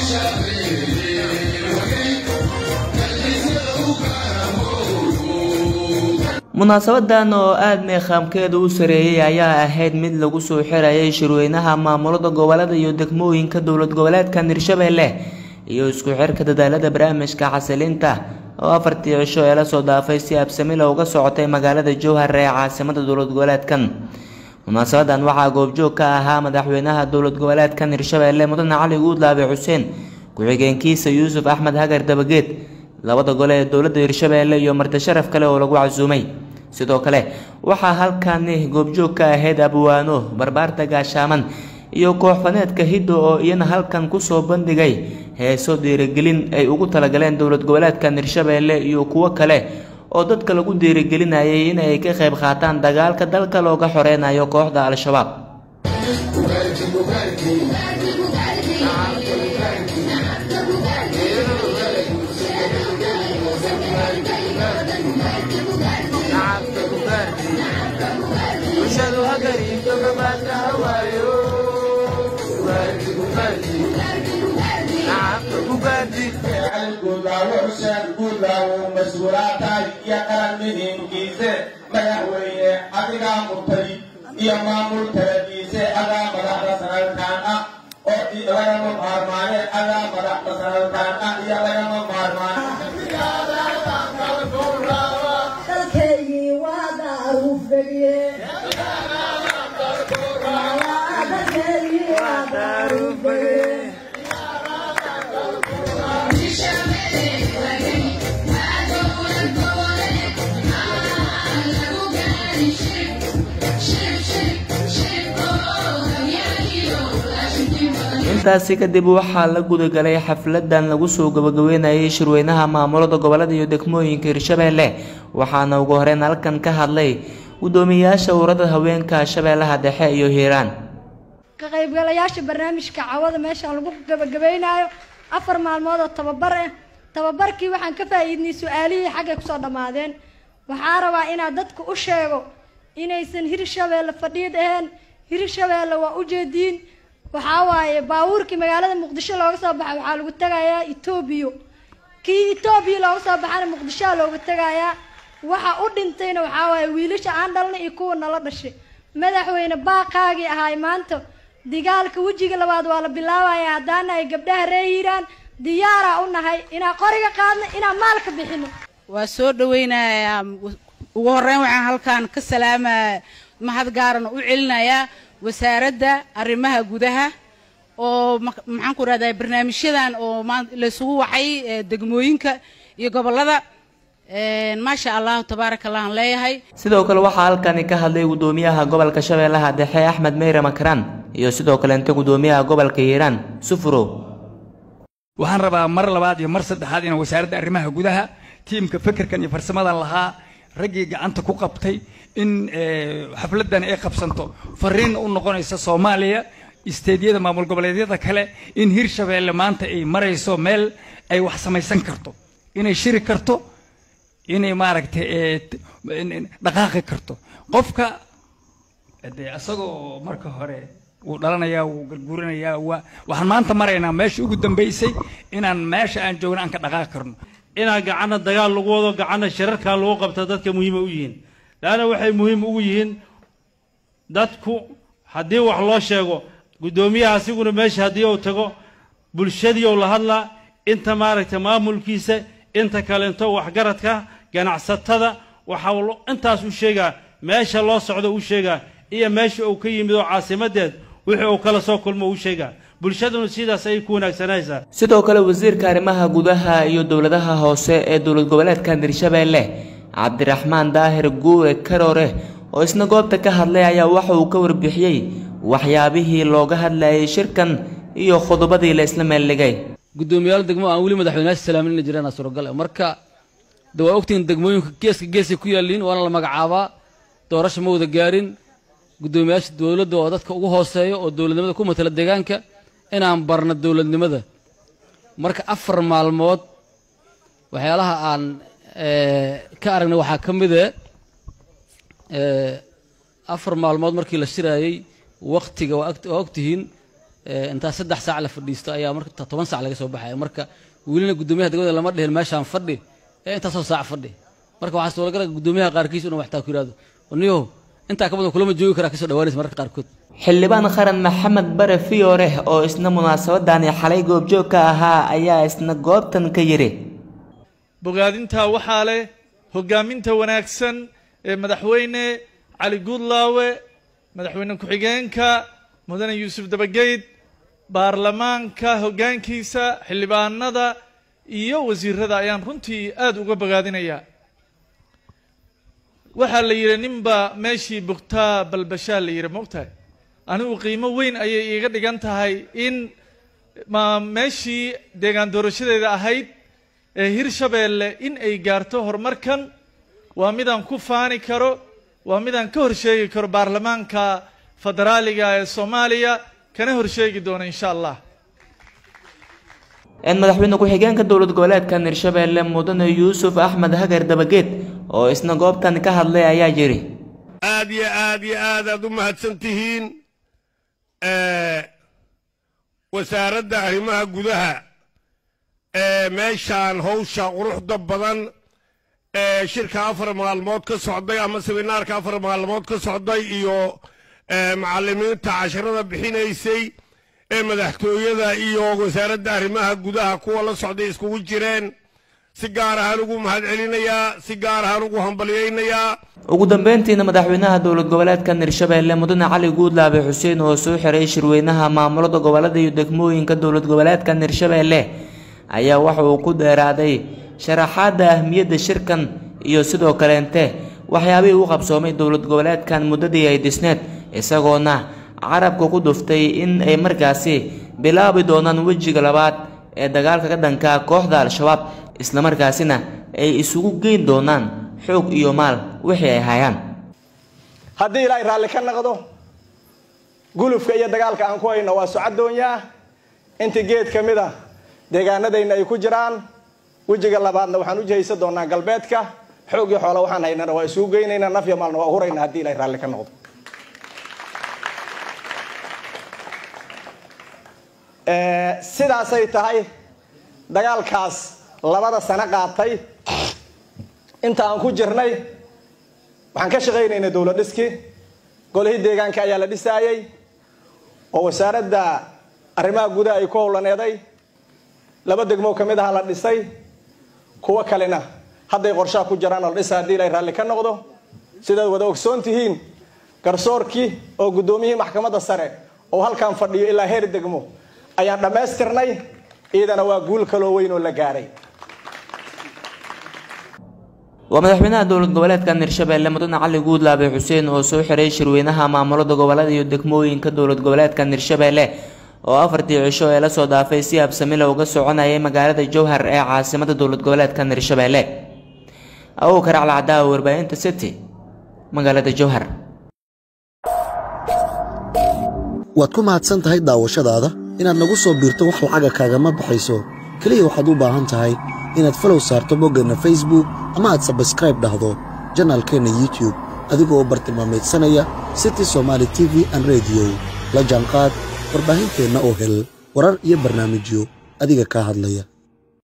munaasabadan oo aada meeqaamkeeda u sareeyay ayaa ahayd mid lagu soo xirayay shirweynaha maamulada gobolada iyo degmooyinka dowlad goboleedka hirshabelle iyo isku xirka dadaalada barnaamijka xasilinta oo afartii cisho ee lasoo dhaafay si absamila uga socotay magaalada jowhar ee caasimada dowlad goboleedkan munaasabadan waxaa goobjoog ka ahaa madaxweynaha dowlad goboleedkan hirshabelle mudane cali guudlaabe xuseen ku-xigeenkiisa yuusuf axmed hagar dabageed labada gole ee dowladda hirshabelle iyo marti sharaf kale oo lagu casuumay sidoo kale waxaa halkani goobjoog ka ahayd abwaano barbaarta gaashaaman iyo kooxfaneedka hiddo oo iyana halkan kusoo bandhigay heeso dhiirigelin ay ugu talagaleen dowlad goboleedkan hirshabelle iyo kuwo kale oo dadka lagu dhiirigelinayay in ay ka qayb qaataan dagaalka dalka looga xoreynayo kooxda al-shabaab madaxweyne adigaa murtadi iyo maamul taladiise adaa madaxda sanadkaan ah oo lagama maarmaane adaa madaxda sanadkaan ah iyo lagama maarmaane dalkaygii waa daarufdhege dalkaygii waa daarufdhege intaasi kadib waxaa la gudagalay xafladan lagu soo gabagabeynayay shirweynaha maamulada gobolada iyo degmooyinka hirshabelle waxaana ugu horeyn halkan ka hadlay gudoomiyayaasha urada haweenka shabeellaha dhexe iyo hiiraan ka qaybgalayaasha barnaamijka cawada meeshaan lagu gabagabaynayo afar maalmood oo tababar ah tababarkii waxaan ka faa'iidnay su-aalihii xaggay kusoo dhammaadeen waxaa rabaa inaad dadka u sheego inaysan hirshabeelle fadhiid ahayn hirshabeelle waa ujeediin waxaa waaye baabuurkii magaalada muqdisho looga soo baxay waxaa lagu tegayaa etoobiya kii etoobiya looga soo baxana muqdishoa looga tegayaa waxa u dhintayna waxaa waaye wiilasha aan dhalnay iyo kuwa nala dhashay madaxweyne baaqaagii ahaay maanta digaalka wejiga labaad waa la bilaabaya haddaana ay gabdhaha ree hiiraan diyaaraa u nahay inaan qoriga qaadno inaan maalka bixino waa soo dhaweynayaa ugu horeyn waxaan halkan ka salaamaya mahad gaarana u celinayaa wasaaradda arrimaha gudaha oo maxaan ku rahdaa barnaamijyadan oo laysugu wacay degmooyinka iyo gobollada maasha allahu tabaaraka allahan leeyahay sidoo kale waxaa halkani ka hadlay gudoomiyaha gobolka shabeellaha dhexe axmed meyre makaraan iyo sidoo kaleente gudoomiyaha gobolka hiiraan sufurow waxaan rabaa mar labaad iyo mar saddexaad inaan wasaaradda arrimaha gudaha tiimka fekerkan iyo farsamadan lahaa raggii gacanta ku qabtay in xafladan ay qabsanto fariinna u noqonaysa soomaaliya isteedyada maamul goboleedyada kale in hirshabeelle maanta ay marayso meel ay wax samaysan karto inay shiri karto inay maaragtay dhaqaaqi karto qofka dee isagoo marka hore wuu dhalanayaa wuu garguuranayaa waa waxaan maanta maraynaa meesha ugu dambaysay inaan meesha aan joogna aan ka dhaqaaqi karno inaan gacanna dagaal lagu wado gacanna shirarkaa lagu qabta dadka muhiima u yihiin laanna waxay muhiim ugu yihiin dadku haddii wax loo sheego guddoomiyaha asiguna meesha haddii uu tago bulshadii ou la hadlaa inta maaragtay maamulkiisa inta kalento waxgaradka ganacsatada waxaa intaas u sheegaa meesha loo socdo u sheegaa iyo meesha uu ka yimid oo caasimadeed wixii uu kala soo kulmo u sheegaa bulshaduna sidaas ayay ku wanaagsanaysaa sidoo kale wasiirka arrimaha gudaha iyo dowladaha hoose ee dowlad goboleedkan hirshabelle cabdiraxmaan daahir guure karoore oo isna goobta ka hadlay ayaa waxa uu ka warbixiyey waxyaabihii looga hadlayay shirkan iyo khudubadii la isla meeldhigay guddoomiyaal degmo aan weli madaxweynayaasha salaamin inay jiraan suuragal marka de waa ogtihiin degmooyinka geeska geesay ku yaaliin waana la magacaabaa doorasha ma wada gaarin guddoomiyaasha dowladda oo dadka ugu hooseeya oo dowladnimada ku matala deegaanka inaan barno dowladnimada marka afar maalmood waxyaalaha aan ka aragnay waxaa ka mid e afar maalmood markii la shiraayey waktiga waa ogtihiin ee, intaa saddex saac la fadhiisto ayaa marka ta- toban saac laga soo baxaya marka welina guddoomiyaha degmada lama dhihin meeshaan fadhi ee intaasoo saac fadhi marka waxaa suuragala guddoomiyaha qaarkiis inuu waxtaa ku yidhahdo niyow intaa ka badan kulama joogi karaa kasoo dhawaanaysa mararka qaarkood xildhibaan qaran maxamed bare fiyoore oo isna munaasabadani xalay goobjoog ka ahaa ayaa isna goobtan ka yidhi bogaadintaa waxaa leh hoggaaminta wanaagsan ee madaxweyne cali guudlaawe madaxweyne ku-xigeenka mudane yuusuf dabageyd baarlamaanka hoggaankiisa xildhibaanada iyo wasiirada ayaan runtii aada uga bogaadinayaa waxaa la yidhi ninba meeshii bugtaa balbashaa la yidhi mogtahay anigu qiimo weyn ayay iiga dhigan tahay in ma meeshii deegaan doorashadeeda ahayd ee hirshabeelle in ay gaarto horumarkan waa midaan ku faani karo waa midaan ka horsheegi karo baarlamaanka federaaliga ee soomaaliya kana horsheegi doono insha allah in madaxweyne ku-xigeenka dowlad goboleedka hirshabeelle mudane yuusuf axmed hagar dabageed oo isna goobtan ka hadlay ayaa yidhi aad iyo aad iyo aad aad u mahadsan tihiin wasaaradda arrimaha gudaha ee meeshaan howsha quruxda badan ee shirka afar maalmood ka socday ama seminaarka afar maalmood ka socday iyo macallimiinta casharada bixinaysay ee madaxtooyada iyo wasaaradda arrimaha gudaha kuwa la socday iskugu jireen si gaar ahaan ugu mahadcelinayaa si gaar ahaan ugu hambalyaynayaa ugu dambeyntiina madaxweynaha dowlad goboleedka hirshabeelle mudane cali guudlaabe xuseen oo soo xiray shirweynaha maamulada gobolada iyo degmooyinka dowlad goboleedka hirshabeelle ayaa waxa uu ku dheeraaday sharaxaadda ahmiyadda shirkan iyo sidoo kaleente waxyaabihii u qabsoomay dowlad goboleedkan muddadii ay dhisneed isagoona carabka ku dhuftay in ay markaasi bilaabi doonaan wejiga labaad ee dagaalka ka dhanka kooxda al-shabaab islamarkaasina ay isugu geyn doonaan xoog iyo maal wixii ay hayaan haddii ilaahay raalli ka naqdo gulufka iyo dagaalka aan ku hayno waa socadoonyaa intii geed ka mid a deegaanadayna ay ku jiraan wejiga labaadna waxaan u jihaysan doonaa galbeedka xoog iyo xoola waxaan haynana waa isugu geynaynaa naf iyo maalna waa hurayna haddii ilaahay raalli ka noqdo sidaasay tahay dagaalkaas labada sano qaatay inta aan ku jirnay waxaan ka shaqaynaynay dowlad dhiskii golihii deegaanka ayaa la dhisaayey oo wasaaradda arrimaha gudaha ay ku howlaneeday laba degmoo ka mid aha la dhisay kuwo kalena hadday qorshaha ku jiraan oo la dhisa haddii ilay raalli ka noqdo sidaad wada ogsoon tihiin garsoorkii oo guddoomiyihii maxkamadda sare oo halkan fadhiyo ilaa heer degmo ayaan dhammaystirnay iyadana waa guul kaloo weyn oo la gaaray waa madaxweynaha dowlad goboleedka hirshabeelle mudane cali guudlaabe xuseen oo soo xiray shirweynaha maamulada gobolada iyo degmooyinka dowlad goboleedka hirshabeelle oo afartii cisho ee lasoo dhaafay si habsamile uga soconayay magaalada jowhar ee caasimada dowlad goboleedka hirshabeelle awow karacla cadaawa warbaahinta city magaalada jowhar waad ku mahadsan tahay daawashadaada inaad nagu soo biirto wax lacaga kaagama baxayso keliya waxaad u baahan tahay inaad falow saarto boggeenna facebook ama aad sabskraib dhahdo janaalkeenna youtube adigoo bartilmaameedsanaya city somaali t v an rediyo la jaanqaad warbaahinteenna oo hel warar iyo barnaamijyo adiga kaa hadlaya